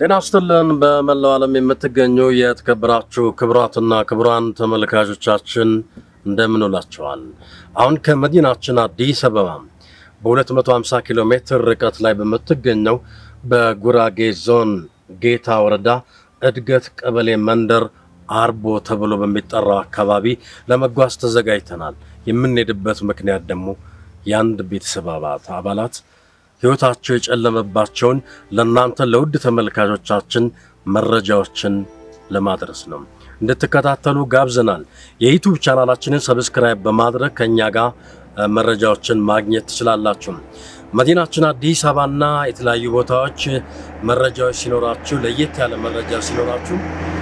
ጤና ይስጥልን። በመላው ዓለም የምትገኙ የተከበራችሁ ክቡራትና ክቡራን ተመልካቾቻችን እንደምን ውላችኋል? አሁን ከመዲናችን አዲስ አበባ በ250 ኪሎ ሜትር ርቀት ላይ በምትገኘው በጉራጌ ዞን ጌታ ወረዳ እድገት ቀበሌ መንደር አርቦ ተብሎ በሚጠራው አካባቢ ለመጓዝ ተዘጋጅተናል። የምንሄድበት ምክንያት ደግሞ የአንድ ቤተሰብ አባላት ሕይወታቸው የጨለመባቸውን ለእናንተ ለውድ ተመልካቾቻችን መረጃዎችን ለማድረስ ነው። እንድትከታተሉ ጋብዘናል። የዩቱብ ቻናላችንን ሰብስክራይብ በማድረግ ከእኛ ጋር መረጃዎችን ማግኘት ትችላላችሁ። መዲናችን አዲስ አበባና የተለያዩ ቦታዎች መረጃዎች ሲኖራችሁ፣ ለየት ያለ መረጃ ሲኖራችሁ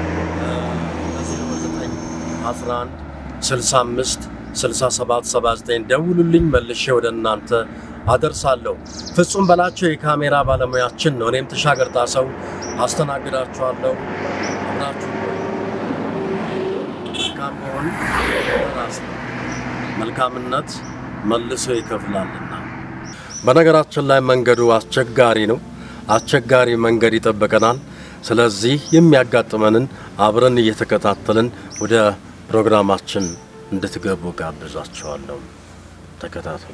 11 65 67 79 ደውሉልኝ፣ መልሼ ወደ እናንተ አደርሳለሁ። ፍጹም በላቸው የካሜራ ባለሙያችን ነው። እኔም ተሻገር ጣሰው አስተናግዳችኋለሁ። አብራችሁ መልካም መሆን ራስ ነው። መልካምነት መልሶ ይከፍላልና። በነገራችን ላይ መንገዱ አስቸጋሪ ነው። አስቸጋሪ መንገድ ይጠበቀናል። ስለዚህ የሚያጋጥመንን አብረን እየተከታተልን ወደ ፕሮግራማችን እንድትገቡ ጋብዛችኋለሁ። ተከታተሉ።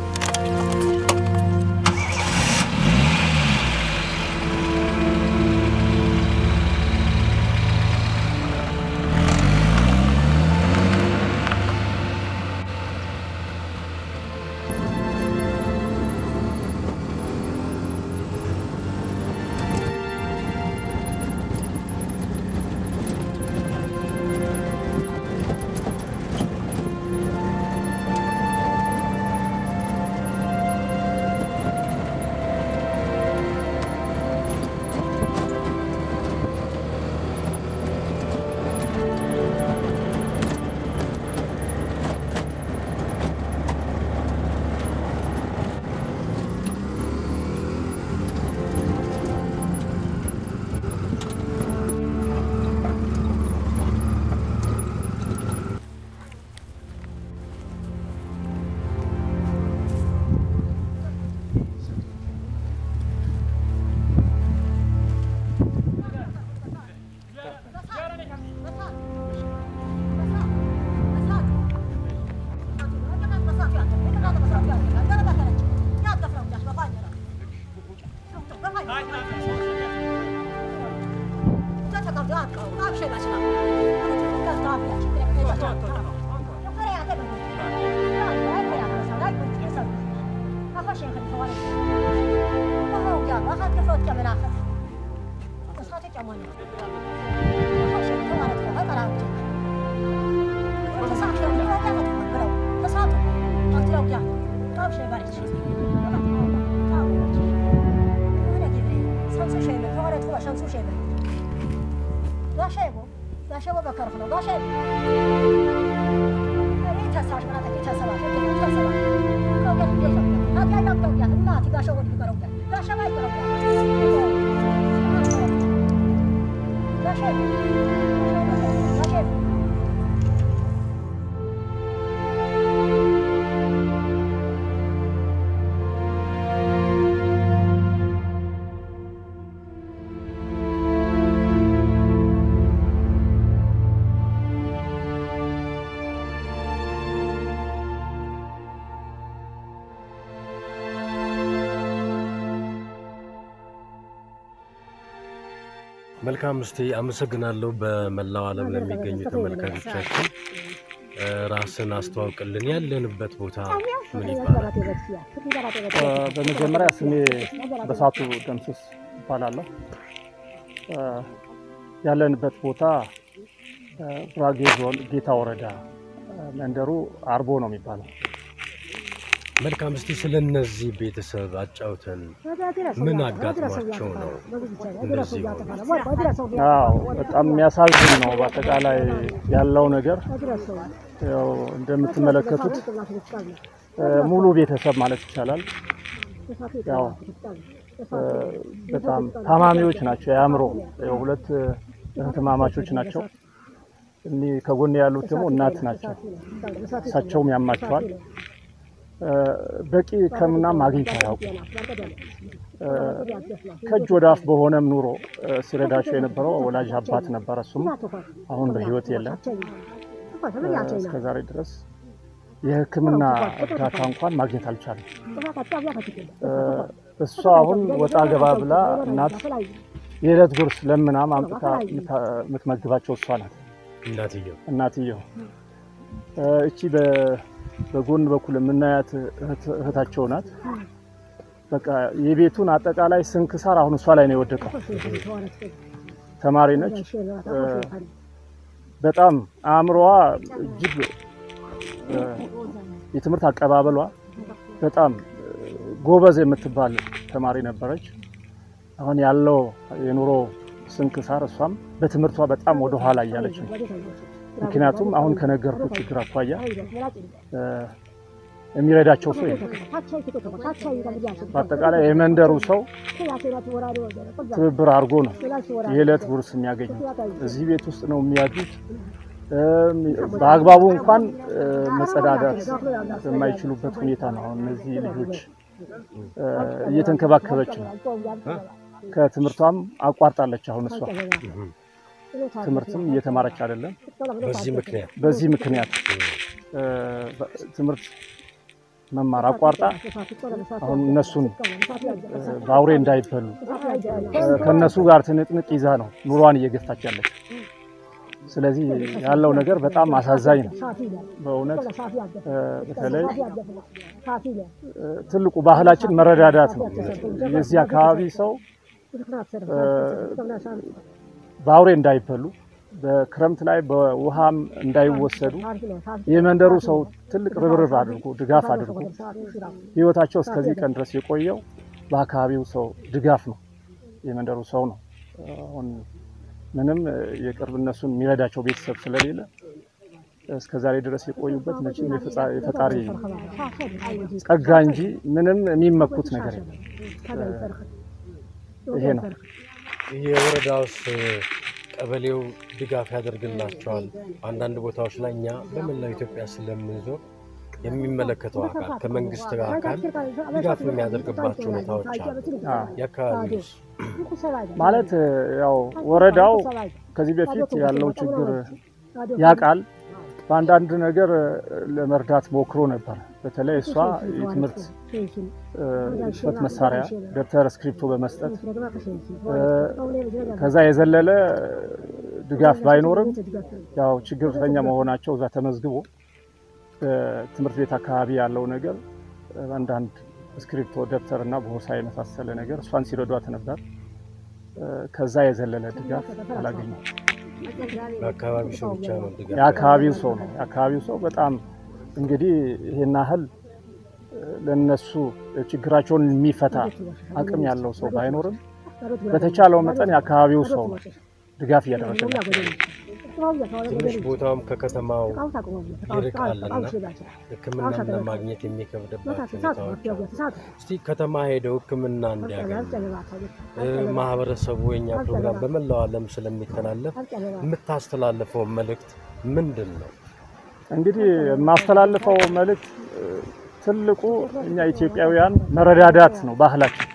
መልካም እስቲ አመሰግናለሁ። በመላው ዓለም ለሚገኙ ተመልካቾቻችን ራስን አስተዋውቅልን። ያለንበት ቦታ ምን ይባላል? በመጀመሪያ ስሜ በሳቱ ደምስስ ይባላለሁ። ያለንበት ቦታ ጉራጌ ዞን ጌታ ወረዳ መንደሩ አርቦ ነው የሚባለው። መልካም እስቲ ስለ እነዚህ ቤተሰብ አጫውተን። ምን አጋጥሟቸው ነው እንደዚህ ሆኑ? አዎ በጣም የሚያሳዝን ነው። በአጠቃላይ ያለው ነገር ያው እንደምትመለከቱት ሙሉ ቤተሰብ ማለት ይቻላል ያው በጣም ታማሚዎች ናቸው። የአእምሮ ያው ሁለት እህትማማቾች ናቸው። እኒህ ከጎን ያሉት ደግሞ እናት ናቸው። እሳቸውም ያማቸዋል። በቂ ሕክምናም አግኝታ አያውቁም። ከእጅ ወደ አፍ በሆነም ኑሮ ሲረዳቸው የነበረው ወላጅ አባት ነበረ። እሱም አሁን በሕይወት የለም። እስከ ዛሬ ድረስ የሕክምና እርዳታ እንኳን ማግኘት አልቻለም። እሷ አሁን ወጣ ገባ ብላ እናት የዕለት ጉርስ ለምና ማምጥታ የምትመግባቸው እሷ ናት። እናትየው እናትየው እቺ በጎን በኩል የምናያት እህታቸው ናት። በቃ የቤቱን አጠቃላይ ስንክሳር አሁን እሷ ላይ ነው የወደቀው። ተማሪ ነች። በጣም አእምሮዋ እጅግ የትምህርት አቀባበሏ በጣም ጎበዝ የምትባል ተማሪ ነበረች። አሁን ያለው የኑሮ ስንክሳር እሷም በትምህርቷ በጣም ወደ ኋላ እያለች ነው። ምክንያቱም አሁን ከነገርኩ ችግር አኳያ የሚረዳቸው ሰው የለም። በአጠቃላይ የመንደሩ ሰው ትብብር አድርጎ ነው የዕለት ጉርስ የሚያገኙት። እዚህ ቤት ውስጥ ነው የሚያድሩት። በአግባቡ እንኳን መጸዳዳት በማይችሉበት ሁኔታ ነው አሁን እነዚህ ልጆች እየተንከባከበች ነው። ከትምህርቷም አቋርጣለች። አሁን እሷ ትምህርትም እየተማረች አይደለም። በዚህ ምክንያት በዚህ ምክንያት ትምህርት መማር አቋርጣ አሁን እነሱን በአውሬ እንዳይበሉ ከእነሱ ጋር ትንቅንቅ ይዛ ነው ኑሯን እየገፋች ያለች። ስለዚህ ያለው ነገር በጣም አሳዛኝ ነው በእውነት በተለይ ትልቁ ባህላችን መረዳዳት ነው። የዚህ አካባቢ ሰው በአውሬ እንዳይበሉ በክረምት ላይ በውሃም እንዳይወሰዱ የመንደሩ ሰው ትልቅ ርብርብ አድርጎ ድጋፍ አድርጎ ሕይወታቸው እስከዚህ ቀን ድረስ የቆየው በአካባቢው ሰው ድጋፍ ነው። የመንደሩ ሰው ነው። አሁን ምንም የቅርብ እነሱን የሚረዳቸው ቤተሰብ ስለሌለ እስከ ዛሬ ድረስ የቆዩበት መቼም የፈጣሪ ጸጋ እንጂ ምንም የሚመኩት ነገር የለም። ይሄ ነው። የወረዳውስ ቀበሌው ድጋፍ ያደርግላቸዋል። አንዳንድ ቦታዎች ላይ እኛ በመላው ኢትዮጵያ ስለምንዞር የሚመለከተው አካል ከመንግስት አካል ድጋፍ የሚያደርግባቸው ሁኔታዎች አሉ። የአካባቢ ማለት ያው ወረዳው ከዚህ በፊት ያለው ችግር ያውቃል። በአንዳንድ ነገር ለመርዳት ሞክሮ ነበር። በተለይ እሷ የትምህርት ጽሕፈት መሳሪያ ደብተር፣ እስክሪፕቶ በመስጠት ከዛ የዘለለ ድጋፍ ባይኖርም ያው ችግርተኛ መሆናቸው እዛ ተመዝግቦ ትምህርት ቤት አካባቢ ያለው ነገር አንዳንድ እስክሪፕቶ፣ ደብተር እና ቦርሳ የመሳሰለ ነገር እሷን ሲረዷት ነበር። ከዛ የዘለለ ድጋፍ አላገኘም። በአካባቢው ሰው ብቻ ነው ድጋፍ የአካባቢው ሰው ነው። የአካባቢው ሰው በጣም እንግዲህ ይሄን ያህል ለነሱ ችግራቸውን የሚፈታ አቅም ያለው ሰው ባይኖርም በተቻለው መጠን የአካባቢው ሰው ነው ድጋፍ እያደረገላቸው። ትንሽ ቦታውም ከከተማው ይርቃልና ሕክምናም ለማግኘት የሚከብድባቸው ሁኔታዎች አሉ። እስቲ ከተማ ሄደው ሕክምና እንዲያገኙ ማህበረሰቡ የኛ ፕሮግራም በመላው ዓለም ስለሚተላለፍ የምታስተላልፈው መልእክት ምንድን ነው? እንግዲህ የማስተላልፈው መልእክት ትልቁ እኛ ኢትዮጵያውያን መረዳዳት ነው ባህላችን።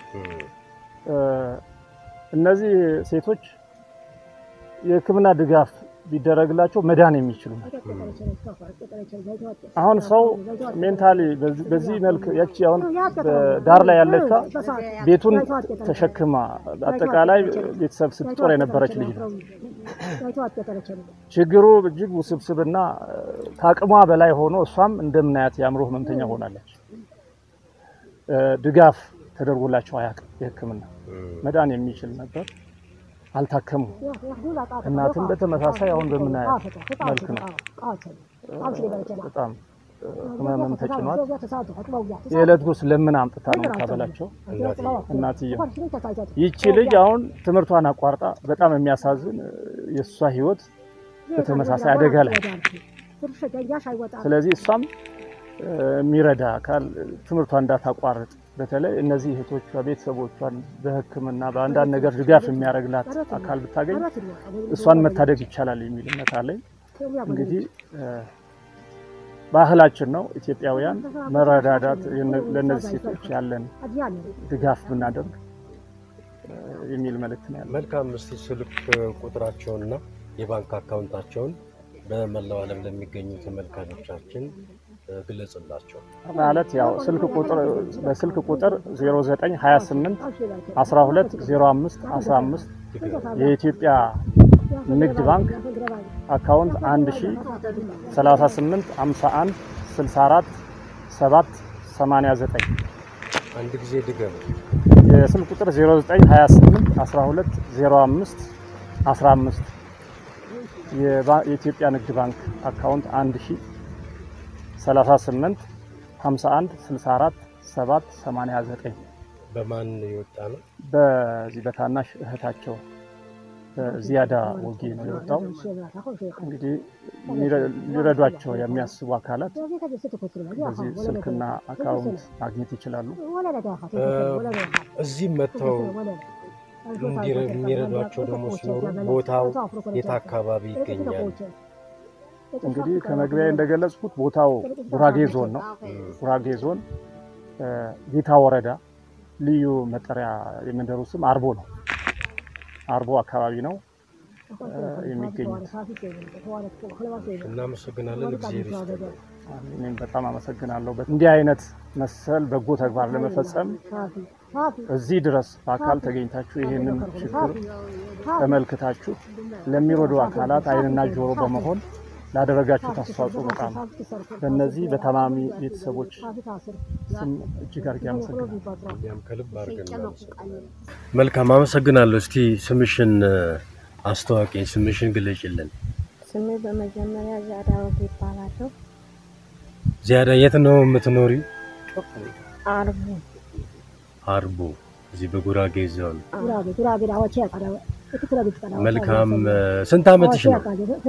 እነዚህ ሴቶች የሕክምና ድጋፍ ቢደረግላቸው መዳን የሚችሉ ናቸው። አሁን ሰው ሜንታሊ በዚህ መልክ ያቺ አሁን ዳር ላይ ያለቿ ቤቱን ተሸክማ አጠቃላይ ቤተሰብ ስትጦር የነበረች ልጅ ነው። ችግሩ እጅግ ውስብስብና ከአቅሟ በላይ ሆኖ እሷም እንደምናያት የአእምሮ ህመምተኛ ሆናለች። ድጋፍ ተደርጎላቸው አያውቅም። የሕክምና መዳን የሚችል ነበር አልታከሙ። እናትም በተመሳሳይ አሁን በምናያት መልክ ነው። በጣም ህመምም ተጭኗት የዕለት ጉርስ ለምን አምጥታ ነው የምታበላቸው እናትየው። ይቺ ልጅ አሁን ትምህርቷን አቋርጣ በጣም የሚያሳዝን የእሷ ህይወት በተመሳሳይ አደጋ ላይ ስለዚህ እሷም የሚረዳ አካል ትምህርቷን እንዳታቋርጥ በተለይ እነዚህ እህቶቿ ቤተሰቦቿን በሕክምና በአንዳንድ ነገር ድጋፍ የሚያደርግላት አካል ብታገኝ እሷን መታደግ ይቻላል የሚል እምነት አለኝ። እንግዲህ ባህላችን ነው። ኢትዮጵያውያን መረዳዳት፣ ለእነዚህ ሴቶች ያለን ድጋፍ ብናደርግ የሚል መልእክት ነው ያለው። መልካም። እስቲ ስልክ ቁጥራቸውንና የባንክ አካውንታቸውን በመላው ዓለም ለሚገኙ ተመልካቾቻችን ግለጽላቸው። ማለት ያው ስልክ ቁጥር በስልክ ቁጥር 0928 12 05 15 የኢትዮጵያ ንግድ ባንክ አካውንት 1000 38 51 64 7 89 አንድ ጊዜ ድገም። የስልክ ቁጥር 0928 12 05 15 የኢትዮጵያ ንግድ ባንክ አካውንት 1000 38 51 64 7 89 በማን የወጣ ነው? በዚህ በታናሽ እህታቸው በዚያዳ ወጌ ነው የወጣው። እንግዲህ ሊረዷቸው የሚያስቡ አካላት በዚህ ስልክና አካውንት ማግኘት ይችላሉ። እዚህም መጥተው የሚረዷቸው ደግሞ ሲኖሩ ቦታው የት አካባቢ ይገኛል? እንግዲህ ከመግቢያ እንደገለጽኩት ቦታው ጉራጌ ዞን ነው። ጉራጌ ዞን ጌታ ወረዳ ልዩ መጠሪያ የመንደሩ ስም አርቦ ነው። አርቦ አካባቢ ነው የሚገኙት። እናመሰግናለን። እግዚአብሔር ይስጥልን። እኔም በጣም አመሰግናለሁ። እንዲህ አይነት መሰል በጎ ተግባር ለመፈጸም እዚህ ድረስ በአካል ተገኝታችሁ ይህንን ችግር ተመልክታችሁ ለሚረዱ አካላት ዓይንና ጆሮ በመሆን ላደረጋችሁት አስተዋጽኦ በጣም በእነዚህ በታማሚ ቤተሰቦች ስም እጅግ አድርጌ አመሰግናለሁ። እኛም ከልብ አድርገን እናመሰግናለን። መልካም አመሰግናለሁ። እስቲ ስምሽን አስተዋወቂኝ፣ ስምሽን ግለጭልን። ስሜ በመጀመሪያ ዚያዳ ወጌ ይባላለሁ። ዚያዳ የት ነው የምትኖሪው? አርቡ አርቡ፣ እዚህ በጉራጌ ዞን። መልካም ስንት ዓመትሽ ነው?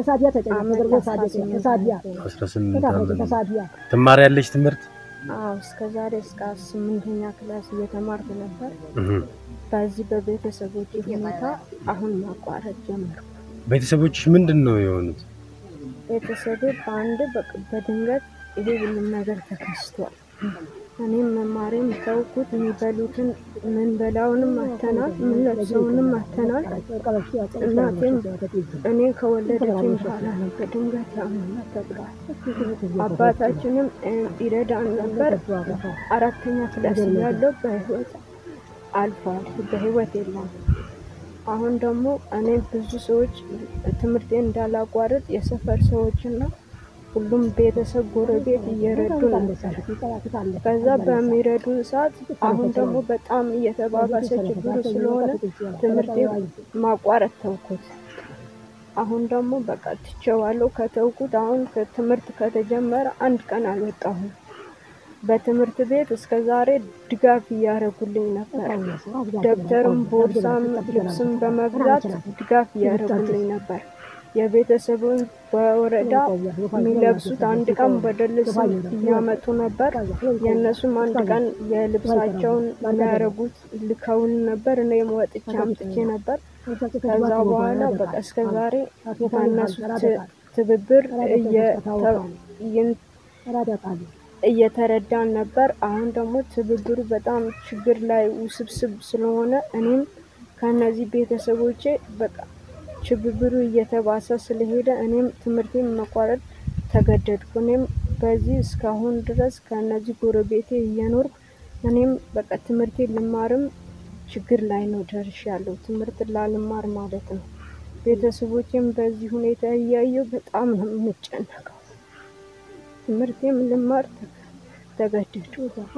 አስራ ስምንት ዓመት ትማሪያለሽ ትምህርት? አዎ እስከ ዛሬ እስከ ስምንተኛ ክላስ እየተማርኩ ነበር። እህ። በዚህ በቤተሰቦች ሁኔታ አሁን ማቋረጥ ጀመርኩ። ቤተሰቦችሽ ምንድን ነው የሆኑት? ቤተሰቤ በአንድ በቅ- በድንገት ይሄ ሁሉም ነገር ተከስቷል። እኔም መማሬም ተውኩት። የሚበሉትን ምን በላውንም አተናል፣ ምን ለብሰውንም አተናል። እናቴም እኔ ከወለደችኝ በኋላ ነው በድንገት ያመመ ተብሏል። አባታችንም እ፣ ይረዳን ነበር። አራተኛ ክላስ ያለው በህይወት አልፏል። በህይወት የለም። አሁን ደግሞ እኔ ብዙ ሰዎች ትምህርቴን እንዳላቋርጥ የሰፈር ሰዎችና ሁሉም ቤተሰብ ጎረቤት እየረዱ ነበር። ከዛ በሚረዱ ሰዓት አሁን ደግሞ በጣም እየተባባሰ ችግሩ ስለሆነ ትምህርቴ ማቋረጥ ተውኩት። አሁን ደግሞ በቃ ትቼዋለሁ። ከተውኩት አሁን ከትምህርት ከተጀመረ አንድ ቀን አልወጣሁም። በትምህርት ቤት እስከ ዛሬ ድጋፍ እያደረጉልኝ ነበር። ደብተርም፣ ቦርሳም፣ ልብስም በመግዛት ድጋፍ እያደረጉልኝ ነበር። የቤተሰቡን በወረዳ የሚለብሱት አንድ ቀን በደልስ እያመጡ ነበር። የእነሱም አንድ ቀን የልብሳቸውን የሚያደርጉት ልከውን ነበር። እኔም ወጥቼ አምጥቼ ነበር። ከዛ በኋላ በቃ እስከ ዛሬ በእነሱ ት- ትብብር እየተ- እየን- እየተረዳን ነበር። አሁን ደግሞ ትብብሩ በጣም ችግር ላይ ውስብስብ ስለሆነ እኔም ከእነዚህ ቤተሰቦቼ በቃ ትብብሩ እየተባሰ ስለሄደ እኔም ትምህርቴን መቋረጥ ተገደድኩ። እኔም በዚህ እስካሁን ድረስ ከእነዚህ ጎረቤቴ እየኖርኩ እኔም በቃ ትምህርቴን ልማርም ችግር ላይ ነው ደርሻለሁ። ትምህርት ላልማር ማለት ነው። ቤተሰቦቼም በዚህ ሁኔታ እያየሁ በጣም ነው የምጨነቀው። ትምህርቴም ልማር ተገደድኩ።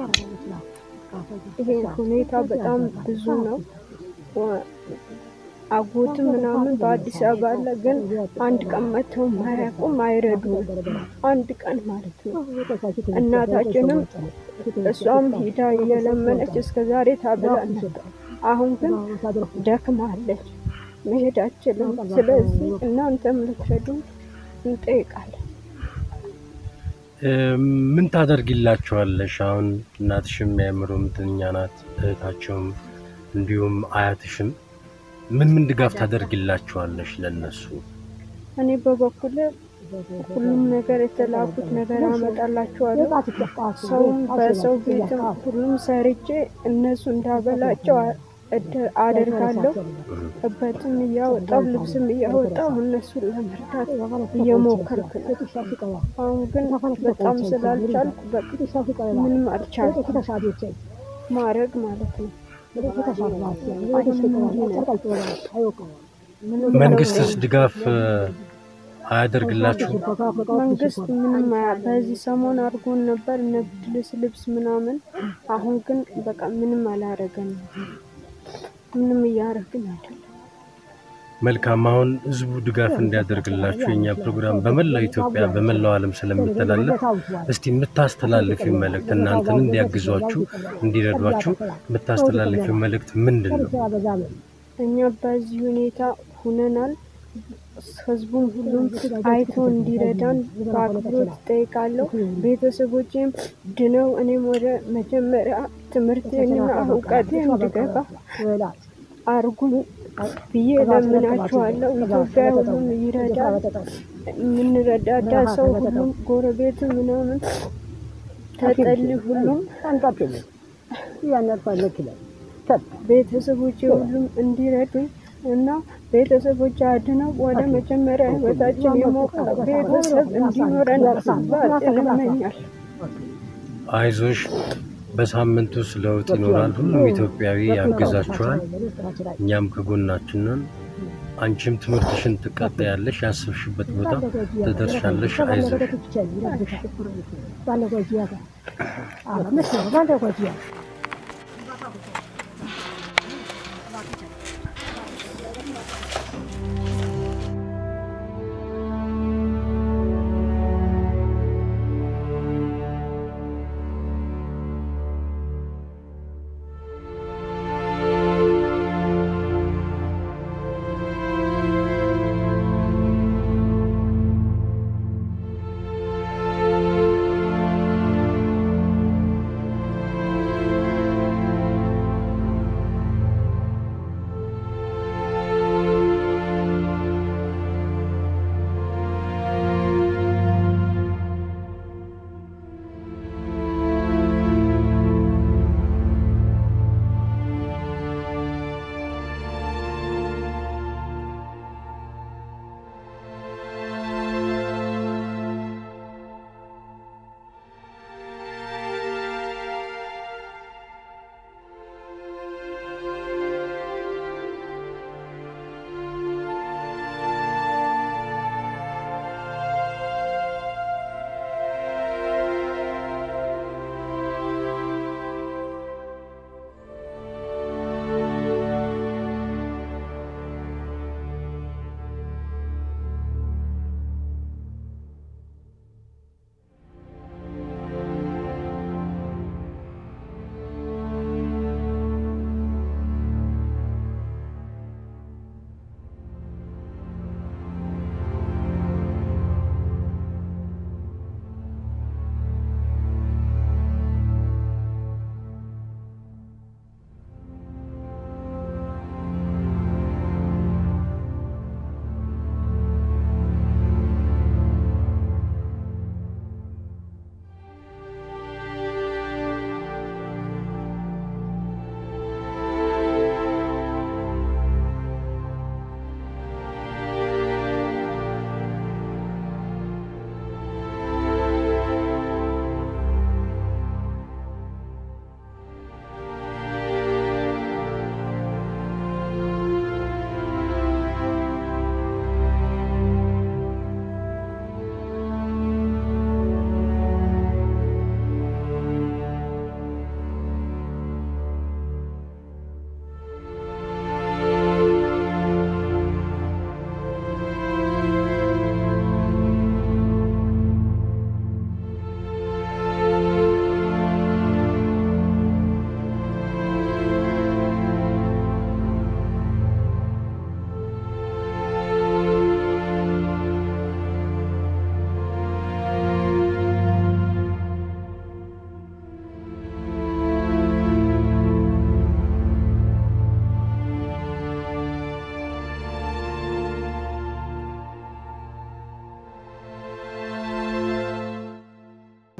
ይሄ ሁኔታ በጣም ብዙ ነው። ወ- አጎትም ምናምን በአዲስ አበባ አለ፣ ግን አንድ ቀን መጥተው ማያውቁም አይረዱም። አንድ ቀን ማለት ነው። እናታችንም እሷም ሂዳ እየለመነች እስከ ዛሬ ታብላል ነበር። አሁን ግን ደክማለች፣ መሄድ አችልም። ስለዚህ እናንተም ልትረዱ እንጠይቃለን። እ፣ ምን ታደርጊላቸዋለሽ? አሁን እናትሽም የአእምሮ ምትኛ ናት፣ እህታቸውም እንዲሁም አያትሽም ምን ምን ድጋፍ ታደርጊላቸዋለሽ ለነሱ? እኔ በበኩል ሁሉም ነገር የተላኩት ነገር አመጣላቸዋለሁ። ሰውም በሰው ቤትም ሁሉም ሰርቼ እነሱ እንዳበላቸው አደርጋለሁ። እበትም እያወጣው ልብስም እያወጣው እነሱን ለመርዳት እየሞከርኩ ነው። አሁን ግን በጣም ስላልቻልኩ በቃ ምንም አልቻልኩም ማድረግ ማለት ነው። መንግስትስ ድጋፍ አያደርግላችሁም? መንግስት ምንም አያ- በዚህ ሰሞን አድርጎን ነበር እነ ብርድ ልብስ ምናምን። አሁን ግን በቃ ምንም አላረገንም። ምንም እያረግን አይደለም። መልካም። አሁን ህዝቡ ድጋፍ እንዲያደርግላችሁ የኛ ፕሮግራም በመላው ኢትዮጵያ በመላው ዓለም ስለሚተላለፍ እስቲ የምታስተላልፊው መልእክት እናንተን እንዲያግዟችሁ እንዲረዷችሁ የምታስተላልፊው መልእክት ምንድን ነው? እኛ በዚህ ሁኔታ ሁነናል። ህዝቡም ሁሉም አይቶ እንዲረዳን በአክብሮት እጠይቃለሁ። ቤተሰቦቼም ድነው እኔም ወደ መጀመሪያ ትምህርቴንና እውቀቴ እንድገባ አርጉኝ ብዬ እለምናችኋለሁ። ኢትዮጵያ ሁሉም ይረዳል። የምንረዳዳ ሰው ሁሉም ጎረቤት ምናምን ተጠሊ ሁሉም ቤተሰቦቼ ሁሉም እንዲረዱኝ እና ቤተሰቦች አድነው ወደ መጀመሪያ ህይወታችን የሞቀ ቤተሰብ እንዲኖረን ባጭን እመኛለሁ። አይዞሽ፣ በሳምንት ውስጥ ለውጥ ይኖራል። ሁሉም ኢትዮጵያዊ ያግዛችኋል። እኛም ከጎናችን ነን። አንቺም ትምህርትሽን ትቀጥያለሽ፣ ያስብሽበት ቦታ ትደርሻለሽ። አይዞሽ።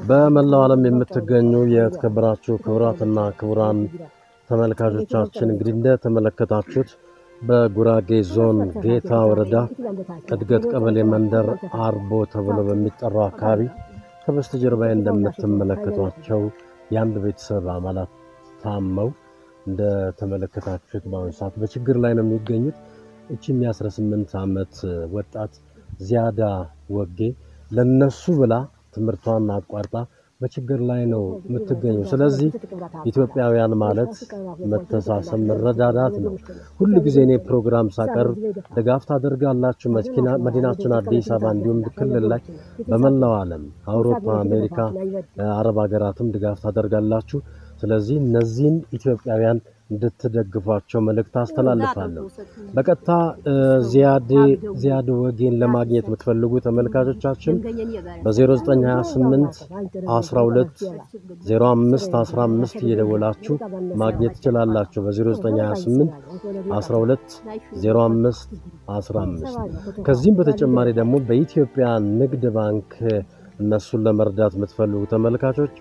በመላው ዓለም የምትገኙ የተከበራችሁ ክቡራትና ክቡራን ተመልካቾቻችን እንግዲህ እንደተመለከታችሁት በጉራጌ ዞን ጌታ ወረዳ እድገት ቀበሌ መንደር አርቦ ተብሎ በሚጠራው አካባቢ ከበስተጀርባዬ እንደምትመለከቷቸው የአንድ ቤተሰብ አባላት ታመው እንደተመለከታችሁት በአሁኑ ሰዓት በችግር ላይ ነው የሚገኙት። እቺም የ18 ዓመት ወጣት ዚያዳ ወጌ ለነሱ ብላ ትምህርቷን አቋርጣ በችግር ላይ ነው የምትገኘው። ስለዚህ ኢትዮጵያውያን ማለት መተሳሰብ፣ መረዳዳት ነው። ሁሉ ጊዜ እኔ ፕሮግራም ሳቀርብ ድጋፍ ታደርጋላችሁ። መዲናችን አዲስ አበባ እንዲሁም ክልል ላይ በመላው ዓለም አውሮፓ፣ አሜሪካ፣ አረብ ሀገራትም ድጋፍ ታደርጋላችሁ። ስለዚህ እነዚህን ኢትዮጵያውያን እንድትደግፏቸው መልእክት አስተላልፋለሁ። በቀጥታ ዚያድ ወጌን ለማግኘት የምትፈልጉ ተመልካቾቻችን በ0928 12 05 15 እየደወላችሁ ማግኘት ትችላላችሁ። በ0928 12 05 15 ከዚህም በተጨማሪ ደግሞ በኢትዮጵያ ንግድ ባንክ እነሱን ለመርዳት የምትፈልጉ ተመልካቾች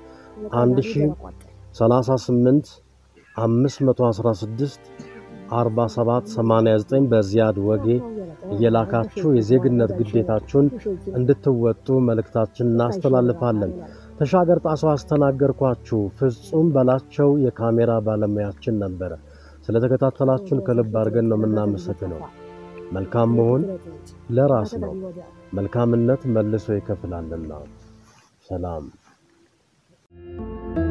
1038 516 47 89 በዚያድ ወጌ እየላካችሁ የዜግነት ግዴታችሁን እንድትወጡ መልእክታችን እናስተላልፋለን። ተሻገር ጣሰው አስተናገርኳችሁ። ፍጹም በላቸው የካሜራ ባለሙያችን ነበረ። ስለተከታተላችሁን ከልብ አድርገን ነው የምናመሰግነው። መልካም መሆን ለራስ ነው፣ መልካምነት መልሶ ይከፍላልና። ሰላም